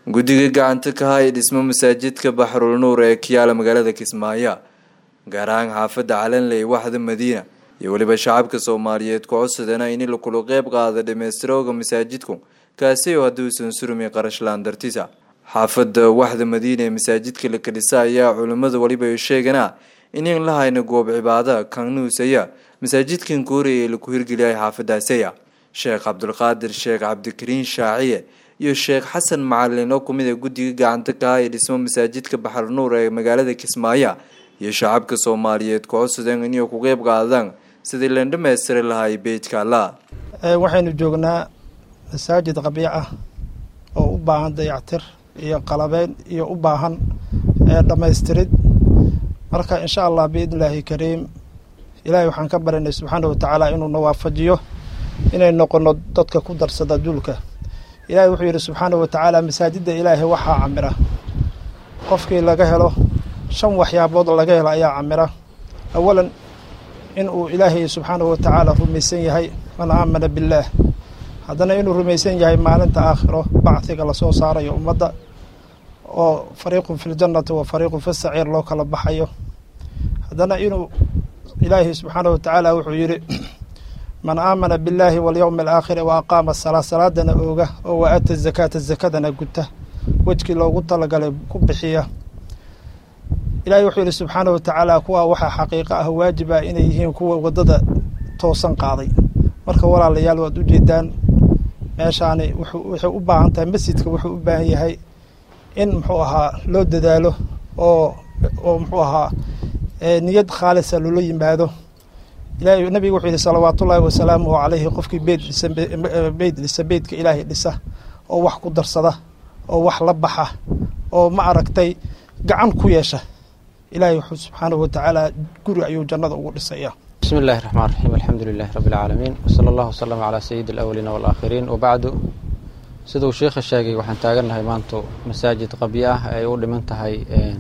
guddiga gacanta ka haya dhismo masaajidka baxrul nuur ee kiyaala magaalada kismaayo gaar ahaan xaafadda calanley waxda madiina iyo weliba shacabka soomaaliyeed ku codsadana in lakula qeyb qaada dhammaystirooga masaajidku kaasi oo hadduusan surumi qarashlaan dartisa xaafadda waxda madiina ee masaajidka la kadhisa ayaa culimmada weliba sheegana inan la hayna goob cibaada kanuusaya masaajidkan kooriya ee laku hirgeliyay xaafadaasaya sheekh cabdulqaadir sheekh cabdikariin shaaciye iyo sheekh xasan macalin oo kumid a guddiga gacanta ka haya dhismo masaajidka baxar nuur ee magaalada kismaayo iyo shacabka soomaaliyeed ku codsadeen inay ku qeyb qaadaan sidii leen dhammaystiri lahay beytka allah waxaynu joognaa masaajid qabiic ah oo u baahan dayactir iyo qalabeyn iyo u baahan dhammaystirid marka insha allah biidnillaahi kariim ilaahay waxaan ka barinay subxaana watacaala inuuna waafajiyo inay noqono dadka ku darsada duulka ilaahay wuxuu yidhi subxaana watacaala masaajidda ilaahay waxaa camira qofkii laga helo shan waxyaabood laga helo ayaa camira awalan inuu ilaahay subxaana watacaala rumaysan yahay man aamana billaah haddana inuu rumaysan yahay maalinta aakhiro bacdiga lasoo saarayo ummadda oo fariiqun fi ljannati wa fariiqun fi saciir loo kala baxayo haddana inuu ilaahay subxaana watacaala wuxuu yidhi man aamana billaahi walyowmi alaakhiri wa aqaama salaa salaadana ooga oo wa aata zakaata zakadana guta wejkii loogu talagalay ku bixiya ilaahay wuxuu yidhi subxaana watacaala kuwa waxaa xaqiiqo ah waajib ah inay yihiin kuwa waddada toosan qaaday marka walaalayaal waad ujeedaan meeshaani waxay u baahan tahay masjidka wuxuu u baahan yahay in muxuu ahaa loo dadaalo oo oo muxuu ahaa niyad khaalisa loola yimaado ilahay nabigu wuxuu yihi salawaatullaahi wasalaamuhu calayhi qofkii beyd dhisa beyd dhisa beydka ilaahay dhisa oo wax ku darsada oo wax la baxa oo ma aragtay gacan ku yeesha ilaahay wuxuu subxaanahu watacaala guri ayuu jannada ugu dhisaya bismi illahi raxmaan raxiim alxamdu lilahi rabbi alcaalamiin wsala allahu wasalama calaa sayidi alawaliina walaakhiriin wabacdu siduu sheikha sheegay waxaan taagannahay maanta masaajid qabyo ah ay u dhiman tahay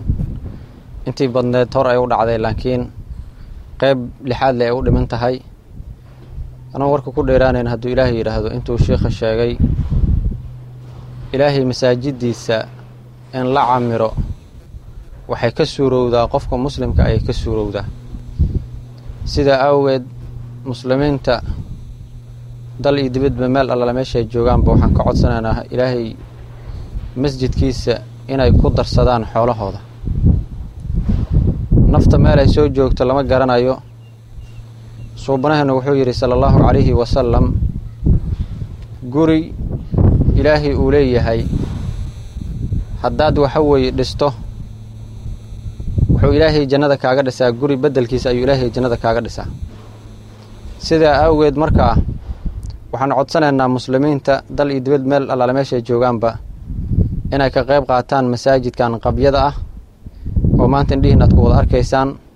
intii badneed hor ay u dhacday laakiin qeyb lixaad le ay u dhiman tahay anoo warka ku dheeraanayn hadduu ilaahay yidhaahdo intuu sheikha sheegay ilaahay masaajiddiisa in la camiro waxay ka suurowdaa qofka muslimka ayay ka suurowdaa sidaa awgeed muslimiinta dal iyo dibadba meel allala meeshaay joogaanba waxaan ka codsanaynaa ilaahay masjidkiisa inay ku darsadaan xoolahooda nafta meel ay soo joogto lama garanayo suubanaheenu wuxuu yidhi sala allahu calayhi wasalam guri ilaahay uu leeyahay haddaad waxa weeye dhisto wuxuu ilaahay jannada kaaga dhisaa guri beddelkiisa ayuu ilaahay jannada kaaga dhisaa sidaa awgeed markaa waxaan codsanaynaa muslimiinta dal iyo dibad meel allaale meeshay joogaanba inay ka qayb qaataan masaajidkan qabyada ah oo maanta indhihiin aad ku wada arkaysaan